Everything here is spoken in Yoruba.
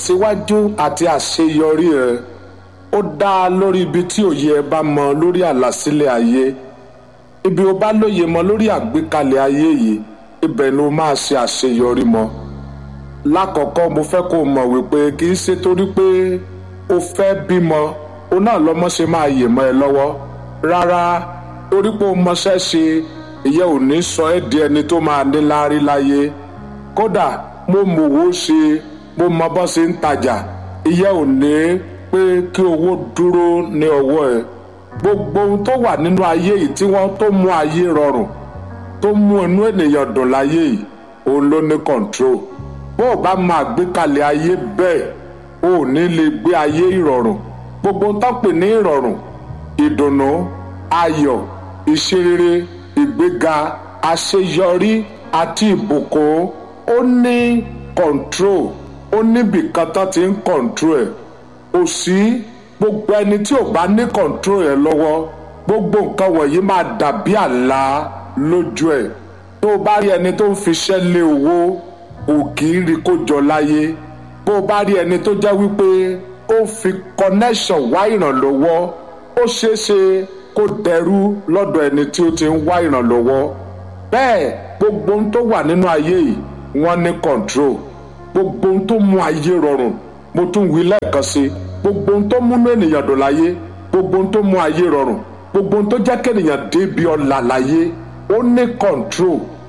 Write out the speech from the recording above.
ìtẹ̀síwájú àti àṣeyọrí ẹ ó dá lórí ibi tí òye ẹ bá mọ lórí àlàsílẹ̀ ayé ibi o bá lóye mọ lórí àgbékalẹ̀ ayé yìí ibẹ̀ ni o máa ṣe àṣeyọrí mọ́ lákọ̀ọ́kọ́ mo fẹ́ kó o mọ̀ wípé kì í ṣe torí pé o fẹ́ bímọ o náà lọ́mọ ṣe máa yè mọ́ ẹ lọ́wọ́ rárá torí pé o mọṣẹ́ ṣe ìyẹn ò ní sọ ẹ́ di ẹni tó máa ní láárí láyé kódà mo mọ̀wó ṣe mo mọ bọ́ ṣe ń tajà ìyẹn ò ní pé kí owó dúró ní ọwọ́ ẹ gbogbo ohun tó wà nínú ayé yìí tí wọ́n tó mú ayé rọrùn tó mú inú ènìyàn dùn láyé yìí òun ló ní control bó o bá máa gbé kalẹ̀ ayé bẹ́ẹ̀ o ò ní lè gbé ayé ìrọ̀rùn gbogbo ń tán pè ní ìrọ̀rùn ìdùnnú ayọ̀ ìṣerere ìgbéga àṣeyọrí àti ìbùkún ó ní control ó níbì kan tán ti ń control ẹ̀ kò sí gbogbo ẹni tí ò bá ní control ẹ̀ lọ́wọ́ gbogbo nǹkan wọ̀nyí máa dàbí àlá lójú ẹ̀ tó o bá rí ẹni tó ń fiṣẹ́ lé owó ò kì í rí kó jọ láyé bó o bá rí ẹni tó jẹ́ wípé ó fi connection wá ìrànlọ́wọ́ ó ṣeé ṣe kó dẹrú lọ́dọ̀ ẹni tí ó ti ń wá ìrànlọ́wọ́ bẹ́ẹ̀ gbogbo ohun tó wà nínú ayé yìí wọ́n ní control gbogbo ohun tó mú ayé rọrùn mo tún wí lẹ́ẹ̀kan sí gbogbo ohun tó múnú ènìyàn dùn láyé gbogbo ohun tó mú ayé rọrùn gbogbo ohun tó jẹ́ kéèyàn débi ọ̀la láyé ó ní control